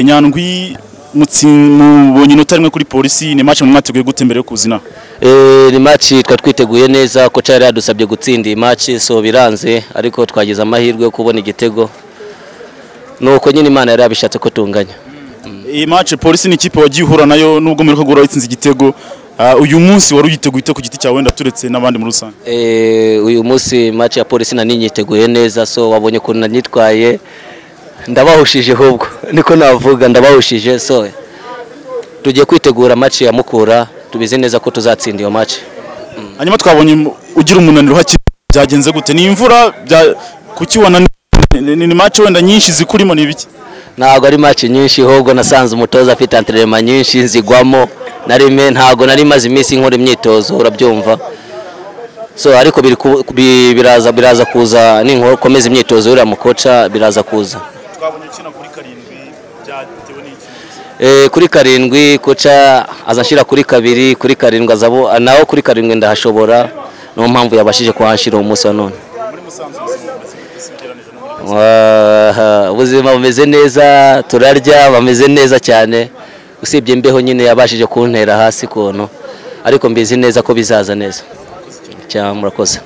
nyandwi mubonye inota rimwe kuri polisi ni maci mwateguye gute mbere yo kuzina ni maci twari twiteguye neza ko cyari yadusabye gutsinda iyi maci so biranze ariko twagize amahirwe yo kubona igitego nuko nyine imana yari yabishatse ko tunganya iyi maci polisi ni ikipe wagiye uhura nayo nubwo muri ko guhora wayitsinze igitego Ah, uyu munsi wari uyiteguye ute ku giti cyawe wenda turetse n'abandi muri rusange Eh, uyu munsi maci ya polisi nari nyiteguye neza so wabonye ukuntu nanyitwaye ndabahushije ahubwo niko navuga ndabahushije so tugiye kwitegura maci ya mukura tubizi neza ko tuzatsinda iyo maci hanyuma twabonye mu- ugira umunaniro hakiri byagenze gute ni imvura bya- kuki wananiwe Ni- ni maci wenda nyinshi zikurimo ni ibiki ntabwo ari maci nyinshi ahubwo nasanze umutoza afite anterema nyinshi nzigwamo narime ntabwo nari maze iminsi nkora imyitozo urabyumva so ariko biri ku- bi- biraza biraza kuza ninkomeza imyitozo yuriya mukoca biraza kuza twabonye ukina kuri karindwi byatewe n'iki Eh, kuri karindwi koca aza ashyira kuri kabiri kuri karindwi aza abo- naho kuri karindwi ndahashobora niyo mpamvu yabashije kuhashyira uwo munsi wa none muri musanze ubuzima bumeze gute se ugereranije no muri Rusange? Wa- ubuzima bumeze neza turarya bameze neza cyane usibye imbeho nyine yabashije kuntera hasi ukuntu ariko mbizi neza ko bizaza neza cyangwa murakoze